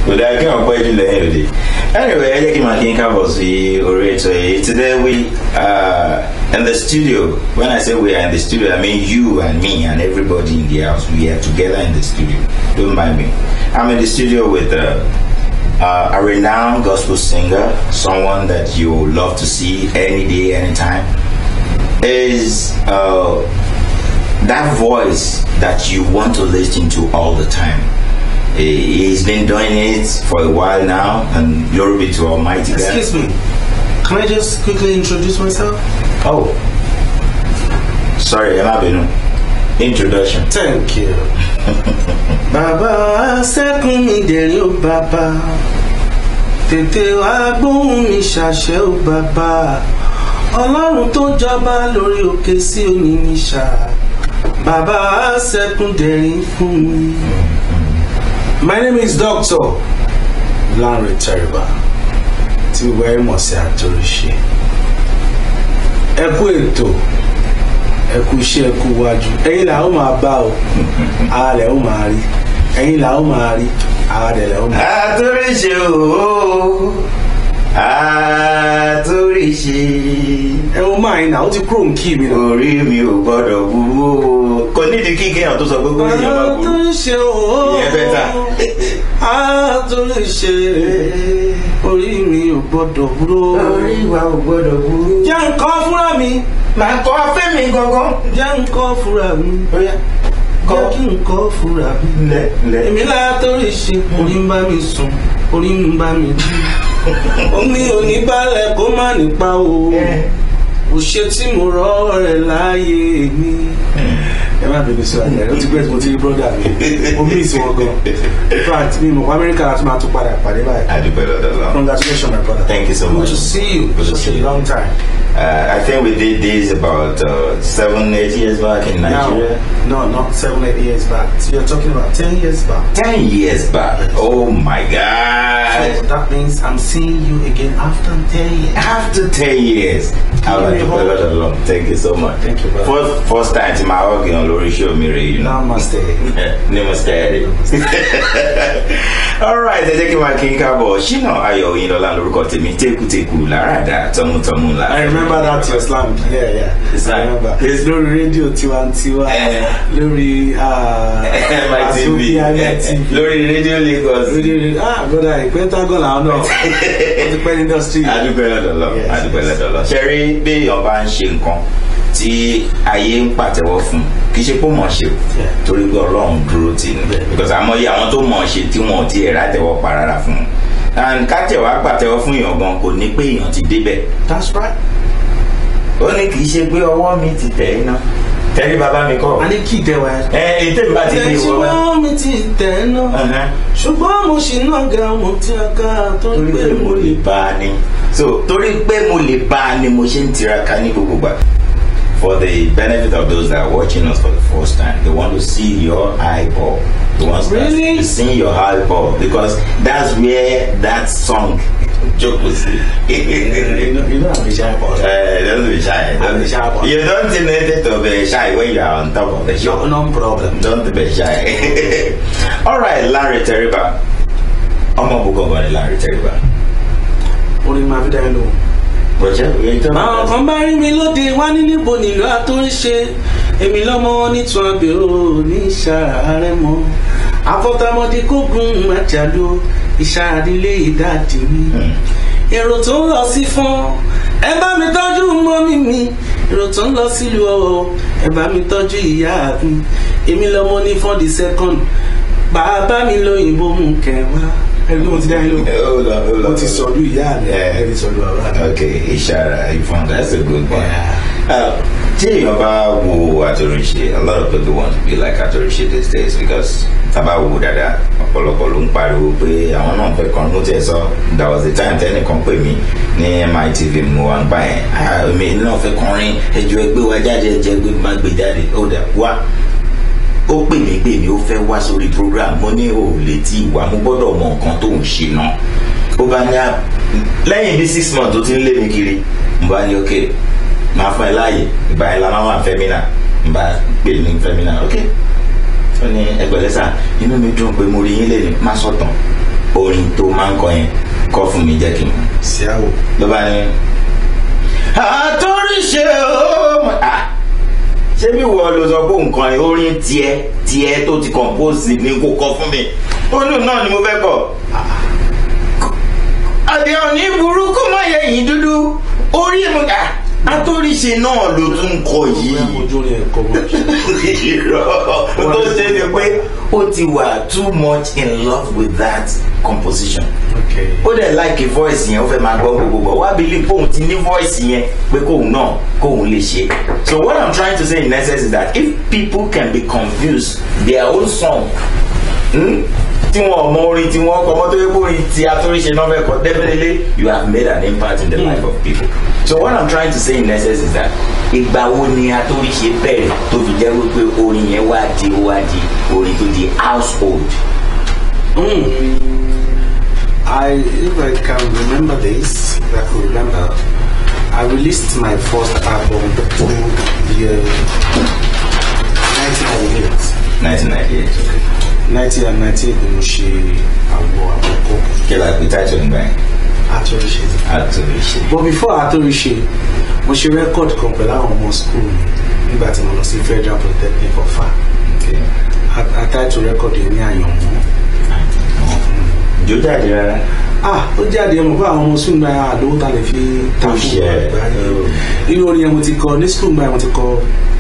kò dáa kí wọn pẹ́ jù lẹ́yìn òde anyway ẹ jẹ́ kí n máa kí n káàbọ̀ sí orí ètò yìí today we uh, in the studio when I say we are in the studio I mean you and me and everybody in the house we are together in the studio don't mind me I'm in the studio with uh, uh, a renowned gospel singer someone that you love to see any day anytime is uh, that voice that you want to listen to all the time. He- He's been doing it for a while now, and glory be to Almighty God. Excuse me. Can I just quickly introduce myself? Oh, sorry, Emma Benu. Introduction. Thank you. Bàbá sẹ́kùn mi dẹ̀rín ó bàbá. Tètè wá gbóhùn mi ṣàṣẹ ó bàbá. Ọlọ́run tó jọba lórí òkè sí òní mi ṣá. Bàbá sẹ́kùn dẹ̀rín fún mi. My name is Doctor Lanre Teriba tí gbogbo ẹ mọ̀ sí àtòrìṣe. Ẹ kú ètò ẹ kú iṣẹ́ ẹ kú wájú ẹ̀yin là ó máa bá o ara lẹ̀ ó máa rí ẹ̀yin là ó máa rí ara lẹ̀ lẹ̀ ó máa rí. Àtúnṣe ooo, àtúnṣe. ẹ wo máa yín náà ó ti kúrò ní kí mi náà. Orí mi ò gbọ́dọ̀ burú o. Kò nídìí kí kéèyàn tó sọ pé kó níyàn máa burú. àtúnṣe ooo Ìyẹn bẹ́tà. àtúnṣe orí mi ò gbọ́dọ̀ búrò. Orí wa ò gbọ́dọ̀ burú. jẹ́ nǹkan fúnra mi Màá kọ́ afẹ́ mi gangan. jẹ́ nǹkan fúnra mi Bóyá jẹ́ kí nǹkan fúnra mi. lẹ̀ lẹ̀. èmi látòrí ṣe orí ń bá mi sùn orí ń bá mi jí omi ò ní balẹ̀ kó má nípa o ò ṣe tí mo rọ́ rẹ̀ láàyè mi. ẹ má bẹ̀rẹ̀ sí àjẹ́ ó ti gbẹ́ tí mo ti rí brọ́dà mi mo mí ìsìn wọn gan in fact mi mọ̀ amẹ́ríkà láti máa tún padà pàdé báyìí. Adúpẹ́ lọ́dọ̀ lọ. congratulations my brother. Thank you so good much. to see you Good to such see a you. long time. Uh, I think we did this about uh, seven, eight years back in Nigeria. Now, no, not seven, eight years back. So you're talking about ten years back. Ten years back. Oh my So God. that means I'm seeing you again after ten years. After ten years. Give me a hug. Lord, Thank you so much. Thank you, brother. First, first time to my organ on Lori Show me, you know. Namaste. Namaste. All right, ẹ jẹ́ kí n máa kí n káàbọ̀. Ṣínà Ayọ̀ Oyinlọ́lá lórúkọ tèmi, tékùtékù láràdá tọmútọmú là. I remember that your slam. Yeah, yeah. It's I like- remember. It's lórí rédíò tiwantiwa. Eh. Lórí ah, MITV Azubia MITV. lórí rédíò Lagos. Rédíò rédíò. Ah, brother, Pentagon làwọn náà. Wọ́n ti pẹ́ ní industry. adúpẹ́ lọ́dọ̀ lọ Yes, adúpẹ́ yes. lọ́dọ̀ lọ. ṣe rí bí èèyàn bá ń ṣe nǹkan tí ayé ń pàtẹ́wọ́ fún kì í ṣe pé mọ̀ ṣe o Yeah. torí pé ọlọ́run dúró tì ní Yeah. because àmọ́yé àwọn tó mọ̀ ṣe tí wọn ò tiẹ̀ rátẹ́wọ́ pa rárá fún un and kátẹ̀wá pàtẹ́wọ́ fún èèyàn gan kò ní pé èèyàn ti débẹ̀ That's right. ó ní kì í ṣe pé ọwọ́ mi ti tẹ̀ iná tẹ́lí bàbá mi kọ́ A ní kí ìtẹ̀wá ẹ̀. ẹ ètè mi bá ti dé Ilẹ̀ tí ìwọ bá wọ́n mi ti tẹ̀ náà. Ẹhẹ́n. Ṣùgbọ́n mo ṣì náà ga mo tí a ká tó ń torí gbé pé mo mo lè lè bá a ní so torí pé mo lè bá a ní mo ṣe ń tiraka ní gbogbo gbà for the benefit of those that are watching us for the first time they want to see your eyeball they want Really? to see your eyeball because that's where that song jókòó sí. You know, you know I'm a shy boy. Uh, don't be shy. I'm a shy boy. You don't need to be shy when you are on top of the show. No, no problem. Don't be shy. All right, Larry Teriba. ọmọ bùkọ̀ bọ̀ ni Larry Teriba. Orin máa fi dá ẹ lóhùn. Bọ̀jẹ́ òye tó Àwọn kan bá rí mi lóde wá ní níbo nílò àtúnṣe. Èmi lọ́mọ nítún abèrò ní ìṣàárẹ̀ mọ́. Àfọ̀tàmọ́dé kógun àjàlú ìṣàdílé ìdádì mi. Èrò tó ń lọ sí fún ẹ bá mi tọ́jú mọ́mí mi. Èrò tó ń lọ sílùú ọ̀wọ̀ ẹ bá mi tọ́jú ìyá mi. Èmi lọ́mọ ní fún the second. Bàbá mi lóyìnbó mú kẹwàá. Ẹni tó ti dá yín lò. Hold on, hold on. Mo ti sọ̀dún ìyá mi. Yeah. Ẹ ti sọ̀dún bàbá mi. Okay, Ishara, you found that's a good one. Yeah. Uh, tí èèyàn bá wo Àtòrìṣe, a lot of people want to be like Àtòrìṣe these days because tábà wo dáadáa ọ̀pọ̀lọpọ̀ ló ń pariwo pé àwọn náà fẹ́ kọrin mo tiẹ̀ sọ that was the time tẹ́nìkan pè mí ní MITV mo wà ń gbà yẹn ah èmi náà fẹ́ kọrin ẹjọ́ ẹgbẹ́ wa jáde ẹjọ́ ẹgbẹ́ má gbé jáde ó dà wá ó pè mí pè mí ó fẹ́ wá sórí program mo ní o lè ti wà mo gbọ́dọ̀ mọ nǹkan tó ń ṣe náà ó bá ní à lẹ́yìn bí six months tó ti ń lé mi kiri mo bá ní ok máa fún ẹ láàyè ìgbà yẹn la máa wà fẹ́mínà mo bá pè ní fẹ́mínà ok ó ní ẹgbẹ̀lẹ́sà inú mi dùn pé mo rí yín lẹ́nu má sọ̀tàn orin máa ń kọ yẹn kọ fún mi jẹ́ kí n mọ̀ sí àwò. ló bá ní. àtúnṣe ó Ah, ṣé bí wọ́n ló sọ pé nǹkan yẹn orin tiẹ̀ tiẹ̀ tó ti compose ní kó kọ fún mi ó lù náà ni mo fẹ́ kọ. àbí òní burúkú má yẹ yìí dúdú orí mi kà àtúnṣe náà ló tún kọ yìí ojú orin ẹ̀kọ́ wọn. irọ́ tó ṣe ni pé ó ti wà too much in love with that composition okay. ó dẹ̀ like voice yẹn ó fẹ́ máa gbọ́ gbogbo wá believe kóun ti ní voice yẹn pé kóun náà kóun lè ṣe so what i'm trying to say in essence is that if people can be confused their own song hmm, tí wọn mọ orin tí wọn kọ mọtò epo orin tí atúnṣe náà fẹ́ kọ definitely you have made an impact in the life of people so what i'm trying to say in essence is that ìgbà wo ni atúnṣe bẹ̀rẹ̀ tó fi jẹ́ wípé orin yẹn wá di ó wá di orin tó di household. Mm. I, if I can remember this, if I could remember, I released my first album in the year 1998. 1998 1998 ni mo ṣe àwọ̀ àkọ́kọ́ kí la pè title nígbà yẹn àtúnṣe. atúnṣe. But before àtúnṣe, mo ṣe record kan pẹ̀lú àwọn ọmọ school mi nígbà tí mo lọ sí Federal Polytechnic Ọ̀fà. Okay. Àtàìtò record yẹn ní àyànmọ́. jó jáde rárá. ah ó jáde ọmọ fún àwọn ọmọ sùn gba àdówó ta lè fi ta Ó fún ṣe ẹ. àgbáyé irú orin yẹn mo ti kọ ní sùn gba yẹn mo ti kọ.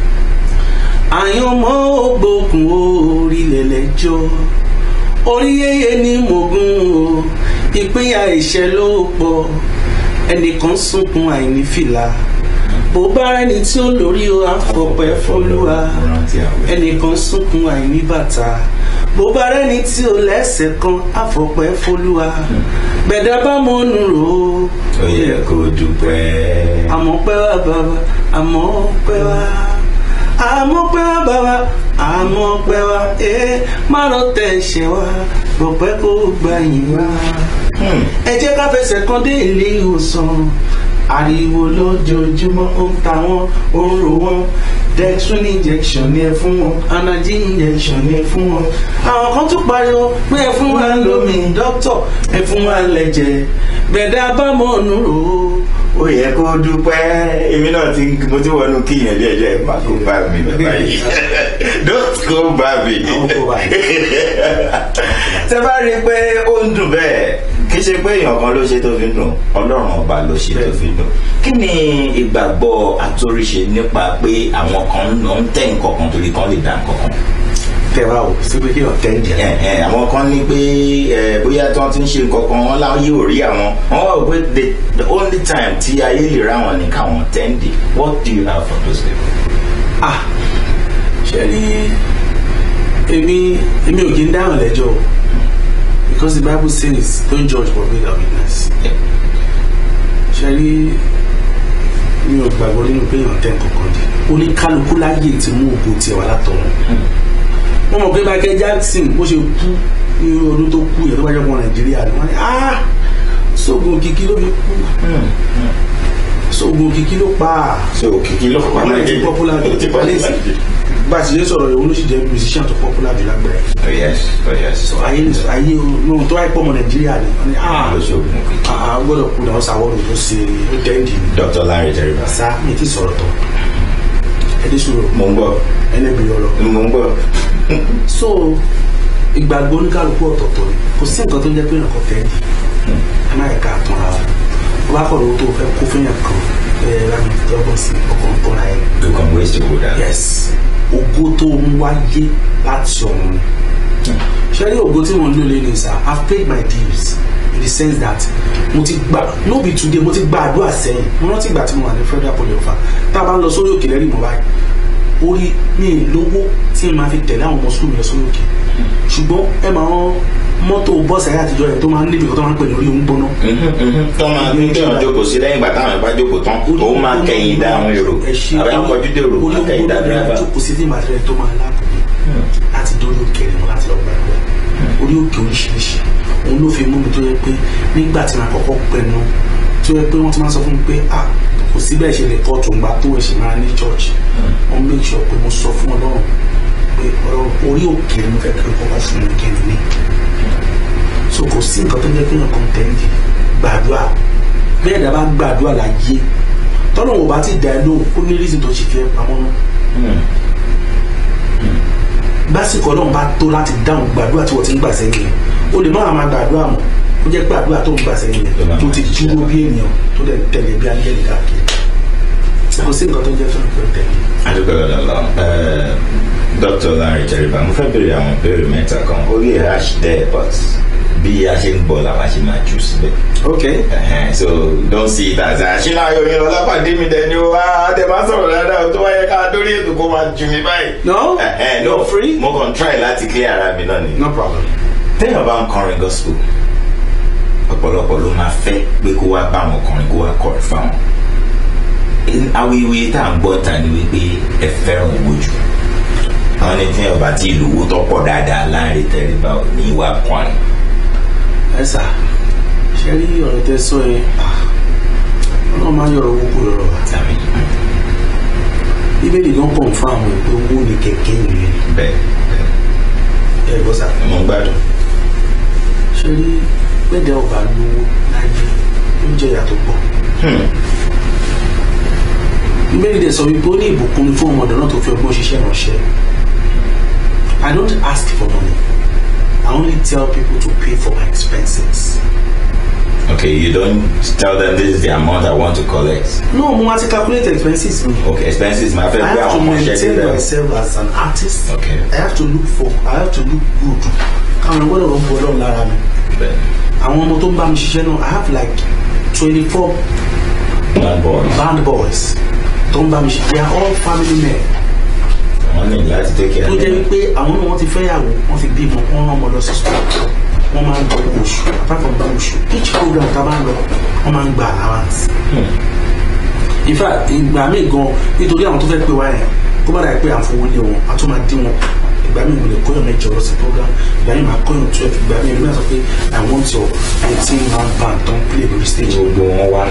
àyànmọ́ ògbókun orílẹ̀ lẹ́jọ́ orí yẹyẹ ní mògùn o ìpínyà ìṣẹ́ ló pọ̀ ẹnìkan sunkún àìní fìlà bó bá rẹni tí ó lórí o àfọpẹ́ fọlúwa rántí àwọn ẹ̀. ẹnìkan sunkún àìní bàtà bó bá rẹni tí ó lẹ́sẹ̀ kan àfọpẹ́ fọlúwa gbẹ̀dá bá mọ́nu rò ó ó yẹ kó dúpẹ́. àmọ́ pẹ́ wá bàbá àmọ́ pẹ́ wá àmọ́ pẹ́ wá bàbá àmọ́ pẹ́ wá ẹ má lọ tẹ̀ ṣẹ̀ wá bọ̀pẹ́ kó gbà yín wá Hmm. ẹ jẹ́ ká fẹsẹ̀ kan dé ilé ìwòsàn ariwo lójoojúmọ́ ó ń ta wọ́n ó ń ro wọ́n dextrin injection ni ẹ fún wọn anagi injection ni ẹ fún wọn àwọn kan tún pariwo pé ẹ fún wa lómi dókítà ẹ fún wa lẹ́jẹ̀ gbẹ̀dá bámọ̀ ọ̀nù rò ó ó yẹ kó dúpẹ́ èmi náà ti mo ti wọnú kí yẹn díẹ̀ díẹ̀ má kó bá mi bàbá yìí don't go bá mi. Àwọn kò bá tẹ bá rí i pé ó ń dùn bẹ́ẹ̀ kì í ṣe pé èèyàn kan ló ṣe tó fi ń dùn ọlọ́run ọba ló ṣe tó fi ń dùn kí ni ìgbàgbọ́ àtòríṣe nípa pé àwọn kan ló ń tẹ̀ nǹkan kan torí kan lè dá nǹkan kan tẹ wá o sí pé kí ọ̀tẹ́ ìdí ẹ ẹ àwọn kan ní pé ẹ bóyá tí wọ́n ti ń ṣe nǹkan kan wọ́n láwọn yóò rí àwọn wọ́n wá wò pé the the only time tí ayé lè rá wọn ní káwọn tẹ́ǹdì what do you have for those people. ah ṣe rí èmi èmi ò kí ń dáhùn lẹ́jọ́ o because the bible says don't judge for being a witness ṣe rí mi ò gbàgbọ́ nínú pé èèyàn tẹ́ nǹkan kan di oníkálukú láyé tí mú ògo tiẹ̀ wá látọ̀run wọ́n mọ̀ pé Michael Jackson bó ṣe kú ní ọdún tó kú yẹn tó bá jẹ́ ọmọ Nàìjíríà ni wọ́n ní ah sóògùn òkìkí ló fi kú sóògùn òkìkí ló pa á so òkìkí ló pa ọmọ ẹ̀jẹ̀ popular ó ti popular jù. bá a ti ṣe sọ̀rọ̀ ìwọ ló sì jẹ́ musician tó popular jù lágbàá oh yes oh yes ayé ayé ohun tó wáyé pọ̀ ọmọ nàìjíríà ni wọ́n ní ah ló ṣe ògùn òkìkí. ah gbọ́dọ̀ kú náà ṣàwọ́rò tó ṣe ó tẹ́ǹdì ni Dr. Larry Teriba sá mi ti sọ̀rọ̀ tán ẹdí sọ̀rọ̀ mo ń gbọ́ ẹlẹ́bi ọ̀rọ̀ mo ń gbọ́ so ìgbàgbọ́ oníkálukú ọ̀tọ̀ọ̀tọ̀ ni kò sí nǹkan tó jẹ́ pé nǹkan tẹ́ǹdì ẹ má yẹ ká tán ara wọn wọ́n bá kọ̀ọ̀rọ̀ tó fẹ́ kó fẹ́yàn kan ẹ láti dọ́gbọ̀n sí ọkàn tó ra ẹ̀ you can waste your good yes ògo tó ń wáyé láti ọ̀run ṣe rí ògo tí mo ń lò lé ní sir i have paid my dues in the sense that mo ti gbà no be today mo ti gba àdúrà sẹ́yìn mo rántí ìgbà tí mo wà ní federal poly ọ̀fà tá a bá ń lọ sórí òkè lẹ́rìí mo báyìí orí mi ì lówó tí n máa fi tẹ̀lé àwọn ọmọ sukùl lọ sórí òkè ṣùgbọ́n ẹ máa ń mọ́tò bọ́ọ̀sì ayé àtijọ́ rẹ̀ tó máa ń níbi kan tó máa ń pè ní orí òun gbóná tó máa ń gbé ọ̀n jókòó sí lẹ́yìn ìgbà táwọn ìbá jókòó tán òun máa kẹ̀yìn dá àwọn èrò àbí àwọn kọjú dé èrò máa kẹ̀yìn dá dírẹ́fà. jókòó sí tí màá tó máa láàbò láti dórí òkè rẹ̀ láti lọ gbà ẹ̀wọ̀ orí òkè oríṣiríṣi òun ló fi mú mi tó yẹ pé nígbà tí màá kọ́kọ́ pẹnu tó yẹ pé wọ́n ti máa sọ fún mi pé ah kò sí bẹ́ẹ̀ ṣe lè kọ́ tó ń gbà tó ẹ̀ṣẹ̀ máa ní church wọ́n make sure pé mo sọ fún ọlọ́run pé ọ̀rọ̀ orí òkè ni mo fẹ́ kí n kọ́kọ́ fún mi kí n ní so so kò sí nǹkan tó jẹ́ kéèyàn kọ́ńtẹ́ǹtì gbàdúrà bẹ́ẹ̀ dá bá gbàdúrà láyé tọ́lọ́ wọn bá ti dá ẹ lóhùn ó ní rísì tó ṣe fi ẹ pamọ́ náà básìkò ọlọ́run bá tó láti dáhùn gbàdúrà tí wọ́n ti ń gbà sẹ́yìn yẹn o lè má máa gbàdúrà mọ́ ó jẹ́ pé àdúrà tó ń gbà sẹ́yìn yẹn tó ti dúró bí ènìyàn tó dẹ̀ tẹ̀lé bí ángẹ́lì káàkiri kò sí nǹkan tó jẹ́ fún ìpè tẹ̀lé. adúgbò lọ́dọ̀ dr larry jeriba mo fẹ́ béèrè àwọn ìbéèrè mẹ́ta kan ó lè hash there but bí a ṣe ń bọ̀ làwa ṣe máa jù síbẹ̀. ok Ẹhẹn, so don't see it as àṣìlá yoyin lọ lápàdé mi dẹni o wá tẹ máa sọ̀rọ̀ dáadáa o tó wáyé ká dórí ètò kó máa jù mí báyìí. no Ẹhẹn, no you're free mo kàn try láti clear ara mi náà ni. no problem. téèyàn bá ń kọrin gospel ọ̀pọ̀lọpọ̀ ló máa fẹ́ pé kó wá bá àwọn ọkùnrin kó wá kọrin fáwọn. awuyewuye tá à ń gbọ́ ta ni wípé ẹ fẹ́ràn owó jù àwọn ní tí ọba tí ìlú owó tó pọ̀ dáadáa láàrin tẹríba ò ní wá kọrin. ẹ sà ṣe rí ọ̀rọ̀ tẹ sọ yẹn ọlọ́run máa ń yọ̀rọ̀ owó kúrò lọ́rọ̀ wa tàbí bíbélì gan pọ̀ fún àwọn ìpè owó ní kẹ̀kẹ́ ìrìn bẹ́ẹ̀ ẹ gbọ́ sà bẹ́ẹ̀ mo ń gbádùn. ṣe rí gbẹ̀dẹ̀ ọba lówó láyé ó ń jẹ ìyàtọ̀ pọ̀ Hmm. bíbélì dẹ̀ sọ wípé ó ní ìbùkún ni fún ọmọdé náà tó fi ọgbọ́n ṣiṣẹ́ ránṣẹ́ I don't ask for money I only tell people to pay for my expenses. Okay, you don't tell them this is the amount I want to collect. no mo wá ti calculate expenses mi. Okay, expenses máa fẹ́ I gbé have to àwọn ọmọọṣẹ́ maintain níbẹ̀. myself as an artist. Okay. I have to look for I have to look good. káwọn gbọ́dọ̀ lọ bọ̀ ọlọ́run lára mi. Bẹ́ẹ̀ àwọn ọmọ tó ń bá mi ṣiṣẹ́ náà I have like twenty four man boys. band boys tó ń bá mi ṣiṣẹ́ they are all family men. Wọ́n ní láti take care tó of jẹ́ them. wípé àwọn náà wọ́n ti fẹ́yàwó wọ́n ti bímọ wọ́n rán ọmọ lọ sí school wọ́n máa ń gba owó oṣù apart from gba oṣù each program tá a bá ń lọ wọ́n máa ń gba allowance. in fact ìgbà míì gan nítorí àwọn tó fẹ́ pè wá yẹn kó bá dà pé à ń fowó lé wọn a tún máa dín wọn ìgbà míì mo lè kóyọ̀ mẹ́jọ lọ sí program ìgbà míì máa kóyọ̀ twelve ìgbà míì ìgbà míì sọ pé i want your eighteen man band don play lórí stage Gbogbo wọn wá.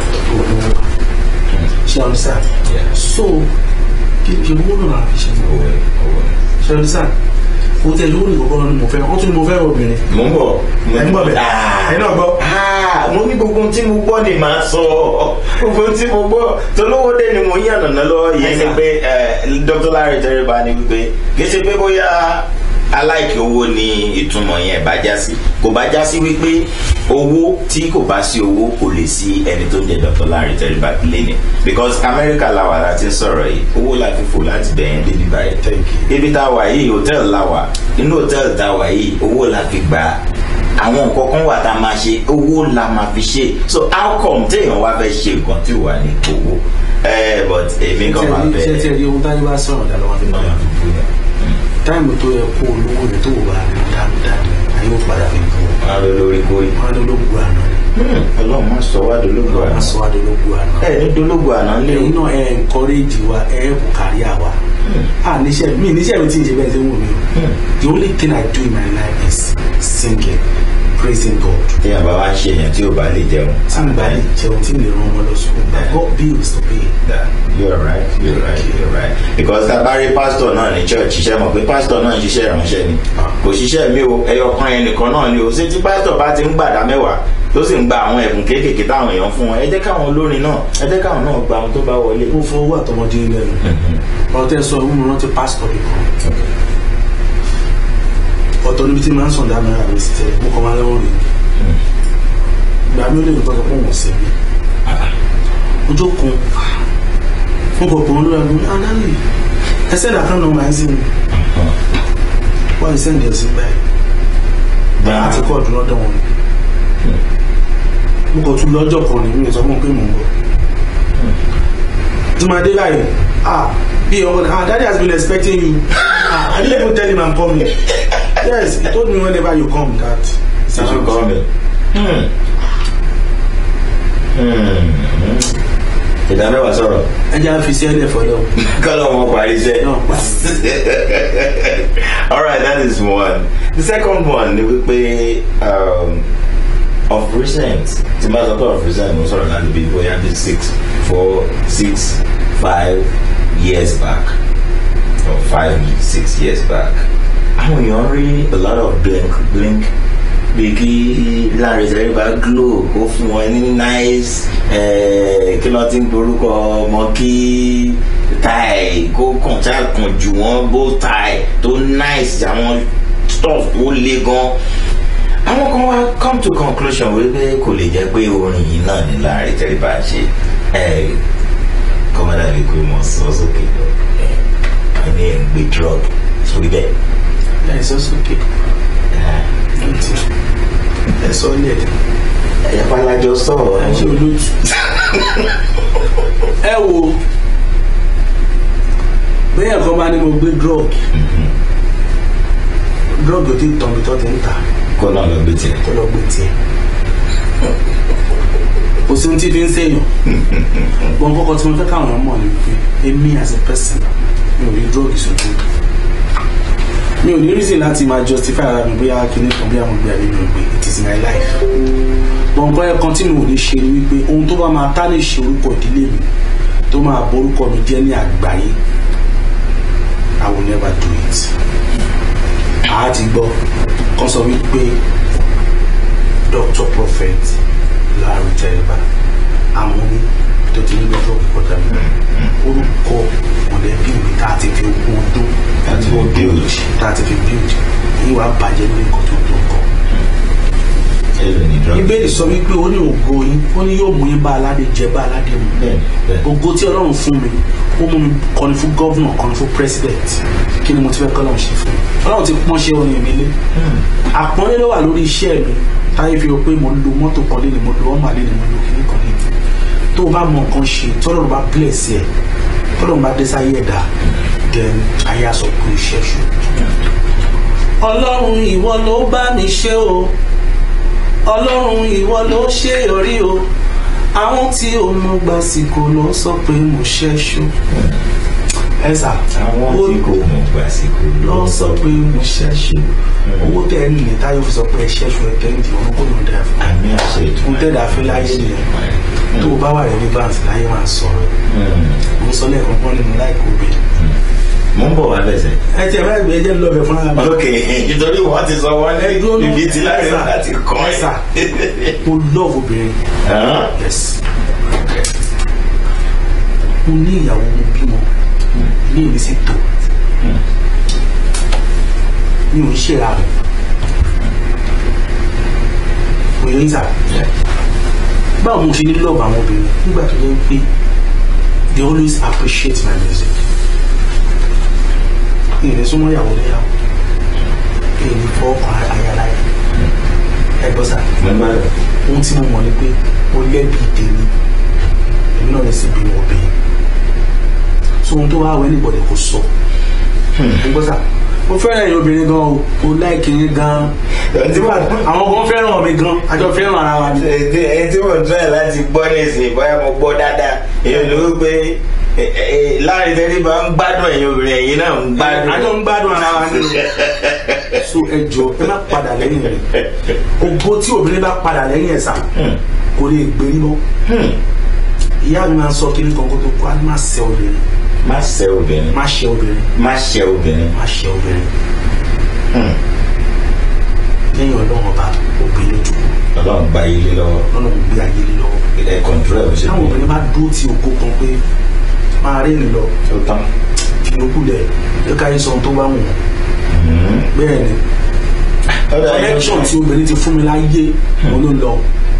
ṣe understand Yeah. so kí kí owó náà fi ṣe Owó ẹ̀, owó ẹ̀. ṣe understand o tẹ lórí ìkọ̀kọ́ ni mo fẹ́ wọ́n tún ní mo fẹ́ obìnrin Mo ń bọ̀. ẹ̀ ń bọ̀ bẹ̀ ẹ̀ náà gbọ́. Ah, mo ní gbogbo ohun tí mo gbọ́ ni màá sọ gbogbo ohun tí mo gbọ́ tolówó dé ni mo ń yànnàná lọ́wọ́ yẹn ni pé eh, Dr. Larry Jeriba ni wípé kì í ṣe pé bóyá aláìkí owó ni ìtumọ̀ yẹn bá já sí kò bá já sí wípé owó tí kò bá sí owó kò lè sí ẹni tó ń jẹ Dr. Larry Jeriba lẹ́nu because Amẹ́ríkà làwà láti ń sọ̀rọ̀ yìí owó la fi fò láti bẹ̀yẹn débi báyìí Thank you. ibi tá a wà yìí hòtẹ́ẹ̀lì la wà inú hòtẹ́ẹ̀lì tá a wà yìí owó la fi gbà á àwọn nǹkan kan wà tá a máa ṣe owó la máa fi ṣe so how come téèyàn wá fẹ́ ṣe nǹkan tí ò wà ní owó ẹ but èmi kan máa ṣe bẹ ṣe rí ohun táyé bá sọ̀rọ̀ dá lọ́wọ́ nínú ọ̀yà táìmù tó yẹ kó olówó rẹ̀ tó wà ní dáadáa ayé ò padà fi bù ọ́ wọn lọ lórí kórì wọn á dológun àná rẹ̀ Ọlọ́run má sọ wá dológo wọn á àná sọ wá dológun àná ẹ ní dológo àná lé ẹ̀yin náà ẹ̀ encourage wa ẹ̀ kò kárí àwa à níṣẹ́ mi níṣẹ́ mi tí ń ṣe bẹ́ẹ̀ tí ń wù mí o the only thing I do in my life is singing praising God téèyàn bá wá ń ṣe èèyàn tí ò bá lè jẹun tí n bá lè jẹun tí n lè rán ọmọ lọ sùkúl I got bills to pay. Yeah, you're right you're right you're right because tá a bá rí pásítọ̀ náà ní church ṣiṣẹ́ mọ̀ pé pásítọ̀ náà ń ṣiṣẹ́ ìránṣẹ́ ni kò ṣiṣẹ́ mi o ẹyọ kan yẹn nìkan náà ni o ṣé tí pásítọ̀ bá ti ń gbàdá mẹ́wàá tó sì ń gba àwọn ẹ̀bùn kéékèèké táwọn èèyàn fún wọn ẹ jẹ́ káwọn olórin náà ẹ jẹ́ káwọn náà gba àwọn tó bá wọlé. mo fọ owó àtọmọdé lẹ́nu ọtẹ sọ ìwúmi rántí pásítọ̀ mi kan ọ̀tọ̀ níbi tí máa ń sàn dáná ara mi sí tẹ mo kọ máa lẹ́wọ̀n rè ìgbà mi ò lè nǹkan sọ pé òun sí mi ojú kun mo kọ pọ̀ lórí agbóhùn anáàlì ẹsẹ̀ ìdàkan náà máa ń sí mi wọ́n ṣe ń dẹ̀ sí báyìí láti kọ́ ọ̀dún lọ́dọ̀ wọn mo kọ̀ tún lọ́jọ́ kan ní mi sọ fún un pé mò ń bọ̀ tí máa dé báyìí ah bí ọmọ náà ah daddy has been expecting you ah I didn't even tell him I'm coming yes he told me whenever you come that Did you call me? Hmm. Hmm. ìdámẹ́wàá sọ̀rọ̀ ẹ jẹ́ àfi sí ẹ̀dẹ̀ fọ́lọ́ kọ́lọ̀ wọn parí iṣẹ́. náà pa all right that is one the second one ni wípé um, of recent tí n bá sọ pé of recent mo sọ̀rọ̀ láti bí bóyá bí six four six five years back or five six years back àwọn èèyàn rí a lot of blink blink bí kí Lanre Tẹríba glow kó fún wọn ní nice eh, kí ló ti ń gborúkọ ọmọ kí tie kó kàn ṣá kàn jù wọ́n bow tie tó nice àwọn stuff tó le gan àwọn kan wá come to conclusion wípé kò lè jẹ́ pé orin yìí náà ni Lanre Tẹríba ṣe ẹ kọ́mọ́dà bíi pé mo sọ sókè lọ ẹ ẹni ẹ̀ ń gbé drug sórí bẹ́ẹ̀. ẹ sọ sókè ẹ sọ ní ẹ ẹ̀yà palájọ sọ̀rọ̀ ẹ ṣe olóòtú ẹ wo bẹ́ẹ̀ kan bá ní mo gbé drug drug ò tí ì tán bí tó ti ń ta kó náà lọ gbé tiẹ̀. tó lọ gbé tiẹ̀ kò sí ohun tí fi ń sèyàn wọn kọ́kọ́ tí mo fẹ́ káwọn ọmọ ni pé èmi as a person mi ò rí drug ìṣojú mi ò ní reason láti máa justify ara mi bóyá kíní kan bí àwọn ìgbé ayé mi ò gbé it is my life bọ̀ nǹkan ẹ̀ kan tí mi ò ní ṣe ni wípé ohun tó bá máa tá lè ṣe orúkọ ìdílé mi tó máa borúkọ mi jẹ́ ní àgbáyé I will never do it àá ti gbọ́ kan sọ wípé Dr. Prophet Lanre Tẹríba amúní tó ti ní lọ́jọ́ kọjá mi orúkọ mọ̀lẹ́bí mi tá a ti fi ogún ọdún Tá a ti fi build. tá a ti fi build yìí wàá bàjẹ́ ní nǹkan tó tó kọ́ ẹ̀rọ ní drug. ìbéèrè sọ wípé ó ní ògo yín ó ní yóò mú yín bá aládé jẹ bá aládé mu bẹ́ẹ̀ bẹ́ẹ̀. ògo tí ọlọ́run fún mi ó mú mi kọrin fún gọ́vnà kọrin fún president kí ni mo ti fẹ́ kọ́ ọlọ́run ṣe fún mi ọlọ́run ti pọ́n ṣe orin mi lé àpọ́nlé ló wà lórí iṣẹ́ mi táyé fi hàn pé mo lo mọ́tò kan lé ni mo lo ọmọ àlè ni mo lo kíní kan lé tó o bá mọ nǹkan ṣe tọ́lọ́run bá bless ẹ̀ tọ́lọ́run bá dé sáyé ẹ̀dá then ayé aṣọ kú iṣẹ́ ṣù. ọlọ́run ìwọ ló bá mi ṣe o ọlọ́run ìwọ ló ṣe yọrí o àwọn tí o mú gbàsìkò ló sọ pé mo ṣẹ́ṣu ẹ sà àwọn tí kò mọ̀ gbàsíkò lọ sọ pé mo ṣẹ́ṣu owó tẹ́ ẹ nílẹ̀ táyọ̀ fi sọ pé ẹ ṣẹ́ṣu ẹ kẹ́hìndì ọ̀run kò ní ọ̀dà fún àmì àṣẹ ìtumọ̀ un tẹ́lẹ̀ àfi láyé nìyẹn tó o bá wà rẹ̀ ní báǹsì láyé máa sọ̀rọ̀ mo sọ lẹ́ẹ̀kan pọ́n ní mo láìkó bẹ́ẹ̀. mo ń bọ̀ wá bẹ̀sẹ̀. ẹ tiẹ̀ bá gbé ẹjẹ́ lọ́bẹ̀ fún ara mi. ok nítorí wọ́n ti sọ wọ́n ní ibi tí láti láti kọ́ ẹ sà mo love obìnrin yes mo ní ìyàwó mo bímọ ní èmi sì tó mi ò ń ṣèrà rẹ òye ń sà báwo mo ṣe ní love àwọn obìnrin nígbà tó yẹ pé they always appreciate my music ìrìn súnmọ́ ìyàwó léyàwó èyí fọ́ọ̀kan ayáláyà ẹgbọ́n sà ohun tí mo mọ̀ ni pé mo lẹ́bi tèmi èmi náà lè sì bínú obìnrin so ohun tó wá wẹ́ níbọ̀dẹ̀ kò sọ ẹgbọ́n sà mo fẹ́ràn ẹ̀yin obìnrin gan o mo láìkì yín gan àwọn kan fẹ́ràn mi gan àjọ fẹ́ràn ara wa ni. ẹni tí mo tún ẹ̀ láti gbọ́ nísìnyí bóyá mo gbọ́ dáadáa èyí ló ń pé Lanre Tẹríba ń gbádùn ẹ̀yin obìnrin ẹ̀yin náà ń gbádùn. àjọ ń gbádùn ara wa ni so ẹ jọ ẹ má padà lẹ́yìn rẹ̀ ògo tí obìnrin bá padà lẹ́yìn ẹ̀ sà kò lè gbé mọ́ ìyá mi máa ń sọ kí ní kankan tó kọ́ á ní má ṣe obìnrin má ṣe obìnrin má ṣe obìnrin má ṣe obìnrin. má ṣe obìnrin lẹ́yìn ọlọ́run ọba obìnrin jù ọlọ́run gba ilé lọ́wọ́ lọ́nà gbé ayé lé lọ́wọ́ ẹ̀ kọ̀ǹtúrọ̀ ẹ̀ ṣe táwọn obìnrin bá dúró tí oko kan pé máa rí ni lọ tó tán. fi okú lẹ̀ ẹ ká yín sọ ohun tó bá wù wọ́n bẹ́ẹ̀ ni connection tí obìnrin ti fún mi láyé mo ló lọ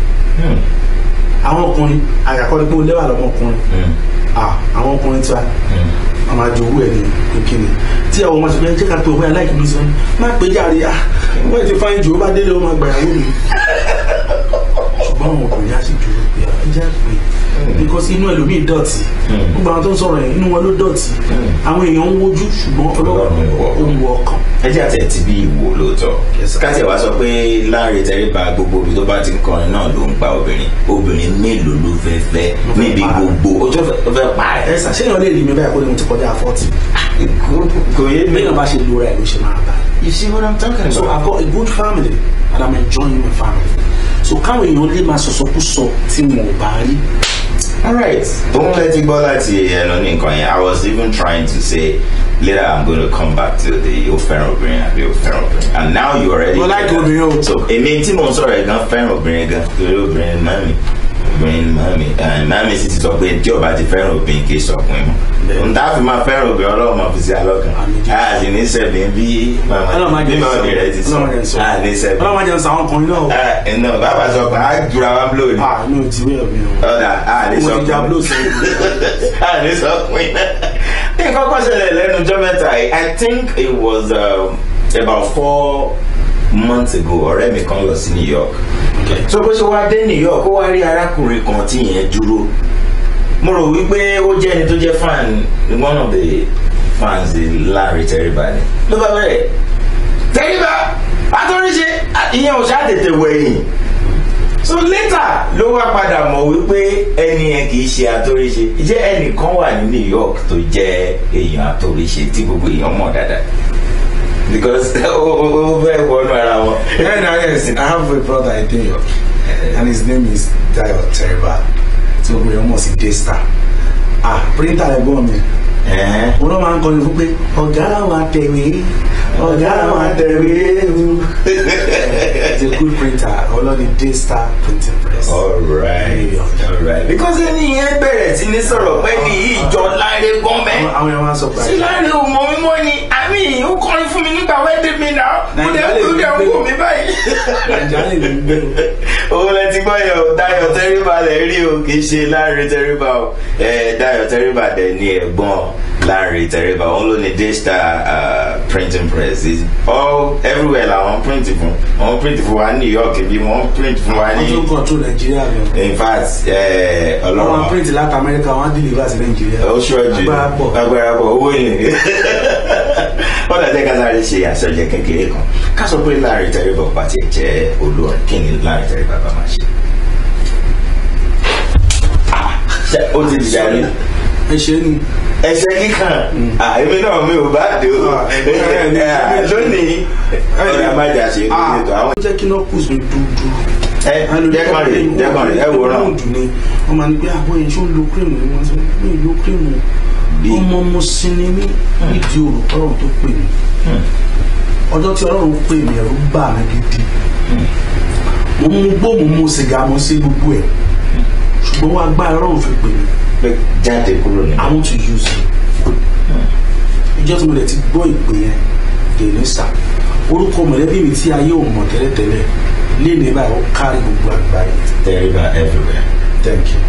àwọn ọkùnrin àyàkọ́ni pé ó lẹ́wà lọ́mọkùnrin àwọn ọkùnrin tí wa a máa jowó ẹ̀ ní kíni tí àwọn ọmọ ṣẹlẹ̀ jẹ́ ká pé òwe aláìkí mi sọ má pé jáde ah wọ́n ti fáyín jù ó bá délé ó máa gbà yàwó mi ṣùgbọ́n àwọn ọkùnrin á sì dúró pé ẹ jẹ́ pé because inú ẹlòmíì dọ̀tí gbogbo àwọn tó ń sọ̀rọ̀ yẹn inú wọn ló dọ̀tí àwọn èèyàn ń wojú ṣùgbọ́n ọlọ́run ó ń wọ ọkàn. ẹ jẹ́ àtẹ̀ tí bí ìwò lóòótọ́ káṣẹ̀ wá sọ pé Lanre Tẹríba gbogbo ibi tó bá ti ń kọrin náà ló ń gba obìnrin obìnrin mélòó ló fẹ́ fẹ́ níbi gbogbo ó tó fẹ́ pa ẹ ṣàṣeyàn lè rí mi báyìí kó ní mo ti kọjá fọ́ọ̀tì kò yé mi. bẹ́ẹ̀ bá ṣe lóra ẹ̀ ló ṣe máa bá you see what I'm talking so about. I've got a good family and I'm enjoying my family so káwọn èèyàn lè máa sọ̀sọ́kúsọ tí wọn ò bá rí alright òun lè ti gbọ́ láti ẹnu ní nǹkan yẹn I was even trying to say later i'm going to come back to the ó fẹ́ràn obìnrin àbí ó fẹ́ràn obìnrin and now you already. Mo like obìnrin o. so èmi tí mo ń sọ̀rọ̀ ẹ̀ gan fẹ́ràn obìnrin gan torí obìnrin ni mami obìnrin ni mami and mami sì ti sọ pé tí ọba ti fẹ́ràn obìnrin kì í sọkùnrin mọ́ n ta fi máa fẹ́ràn obìnrin ọlọ́run máa fi sí alọ́kan Àmín. a sì ní sẹ́mi bí Ọlọ́run máa bí jẹ́ màmá rẹ̀ ti sọ Ọlọ́run máa jẹ́ sọ a ní sẹ́mi. Ọlọ́run máa jẹ́ sọ àwọn ọkùnrin náà o. ẹ náà bàbá sọ pé a jura wa blow ni Ah, mi ò ti wé ọ̀mí o. ọ̀dà a ní Mo sọ ti ja blow sẹ́yìn. a ní sọ pé nǹkan kan ṣẹlẹ̀ lẹ́nu ọjọ́ mẹ́ta yìí I think it was um, about four months ago ọ̀rẹ́ mi kan lọ sí New York so bó ṣe wá dé New York ó wá rí arákùnrin kan tí yẹn dúró mo rò wípé ó jẹ́ ẹni tó jẹ́ fan one of the fans Larry Tẹríba ni ló bá bẹ̀rẹ̀ Tẹríba àtọ́ríṣe ìyẹn ò ṣáà tètè wẹ̀yìn so later ló wá padà mọ̀ wípé ẹni yẹn kì í ṣe àtòríṣe jẹ́ ẹnìkan wà ní New York tó jẹ́ èèyàn àtòríṣe tí gbogbo èèyàn mọ̀ dáadáa because ó ó fẹ́ wọnú ara wọn. Yeah, no, yes. I have a brother in New York, and his name is Dayo Teriba. So we almost in Daystar. Ah, printer ẹ̀gbọ́n mi. Ẹ̀hẹ́n. Wọ́n náà máa ń kọrin fún pé ọ̀gá wa tẹ̀wé, ọ̀gá wa tẹ̀wé. He's a good printer. Ọlọ́ni Daystar printing press. alright alright because ẹni yẹn bẹ̀rẹ̀ sí ní sọ̀rọ̀ pé ní ìjọ Láre gan mẹ́. Àwọn àwọn yẹn máa ń sọ pé sí Láre ò mọ mímọ́ ni àmì ó kọrin fún mi nígbà wẹ́ẹ́dẹ́ mi náà ó dẹ̀ ó dẹ̀ ń wò mí báyìí. Nàìjíríà lè ní gbé o. òun lẹ ti gbọ́ yẹn o Dayọ̀ Tẹríba lẹ rí o kì í ṣe Láre Tẹríba o ẹ Dayọ̀ Tẹríba dẹ̀ ní ẹ̀gbọ́n Láre Tẹríba òun ló ní Daystar uh, printing press is all everywhere làwọn print fún wọn print fún wa ní New York bí wọn print fún wa Wọ́n tún ní control Nàìjíríà lọ. in fact ẹ, Wọ́n máa Ọlọ́run print láti Amẹ́ríkà, wọ́n á deliver sí Nàìjíríà. ó ṣọ́ọ̀jù Agbára pọ̀. agbára pọ̀ owó yìí wọ́n lọ jẹ́ ká sáré ṣe àṣọjẹ kékeré kan ká sọ pé Láre Tẹríba ọba tiẹ̀ jẹ́ olórin kí ni Láre Tẹríba bá máa ṣe. Ah, ṣé ó ti dìjà rí Ẹ ṣe é ni. ẹsẹ̀ kíkàn èmi náà mi ò bá dé o Ah, ẹ- ẹ- ẹ- Ah, lónìí ọ̀rẹ́ àmàjà ṣe Ah, ètò àwọn. ó jẹ́ kí knuckles mi dúdú. ẹ jẹ́kàn rè jẹ́kàn rè ẹ wòran dùn ni wọ́n máa ń gbé àbọ̀ yẹn ṣó ń lo cream ni wọ́n sọ pé mi ò lo cream o. Bí? ọmọ mo sinmi ní ìdí olùkọ́rọ̀ tó pè mí ọjọ́ tí ọlọ́run pè mí ẹ̀rù bà mí gidi mo mú gbó mo mú sìgá mo sí gbogbo ẹ̀ ṣùgbọ́n wọ́n agbára ọlọ́run fi pè mí pé jáde kúrò ní. I want to use you ìjọ tí mo lè ti gbọ́ ìpè yẹn dèní sà orúkọ mọ̀lẹ́bí mi tí ayé ò mọ̀ tẹ́lẹ̀tẹ́lẹ̀ léèlé báyìí ó kárí gbogbo àgbáyé Tẹríba everywhere. thank you.